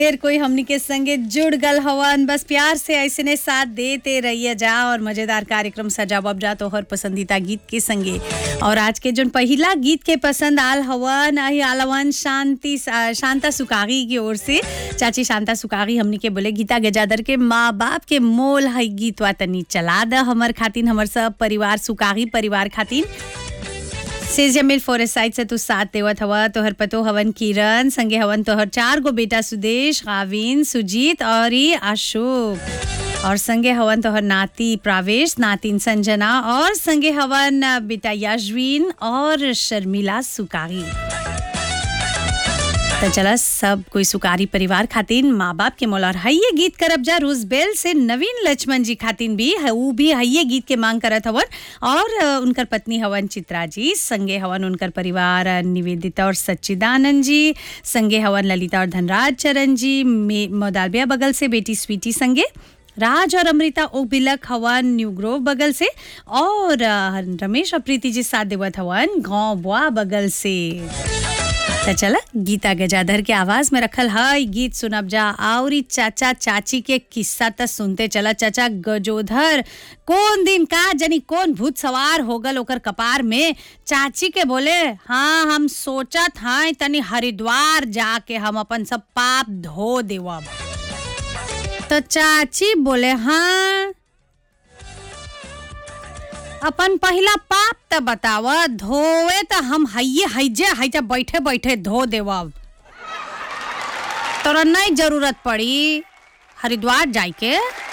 फिर कोई हमनी के संगे जुड़ गल हवन बस प्यार से ऐसे ने साथ देते रहिए जा और मजेदार कार्यक्रम सजाब अब जा तोहर पसंदीदा गीत के संगे और आज के जोन पहिला गीत के पसंद आल हवन आई आलवन शांति शांता सुकागी की ओर से चाची शांता सुकागी हमनी के बोले गीता गजादर के माँ बाप के मोल है गीतवा तनी चला द हमर खातिन हमर सब परिवार सुकागी परिवार खातिन से जमील फॉरेस्ट साइड से तू साथ देवत हवा तोहर पतो हवन किरण संगे हवन तोहर चार गो बेटा सुदेश गाविन सुजीत और ई अशोक और संगे हवन तोहर नाती प्रावेश नातिन संजना और संगे हवन बेटा यशविन और शर्मिला सुकारी तो चला सब कोई सुकारी परिवार खातिन माँ बाप के मोल और हइये गीत करब जा रोजबेल से नवीन लक्ष्मण जी खातिन भी है ऊ भी हइये गीत के मांग करत हवन और अ, उनकर पत्नी हवन चित्रा जी संगे हवन उनकर परिवार अ, निवेदिता और सच्चिदानंद जी संगे हवन ललिता और धनराज चरण जी मे- मोदालबिया बगल से बेटी स्वीटी संगे राज और अमृता ओबिलक हवन न्यू ग्रोव बगल से और अ, रमेश और प्रीति जी साथ देवत हवन गाँव बुआ बगल से तो चला गीता गजाधर के आवाज में रखल है गीत सुनब जा और ई चाचा चाची के किस्सा त सुनते चला चाचा गजोधर कौन दिन का जनी कौन भूत सवार हो गल ओकर कपार में चाची के बोले हाँ हम सोचत हैं तनी हरिद्वार जाके हम अपन सब पाप धो देवब तो चाची बोले हाँ अपन पहिला पाप त बताव धोवे त हम हइये हइजे हइजे बैठे बैठे धो देवब तोरा नहीं जरूरत पड़ी हरिद्वार जाए के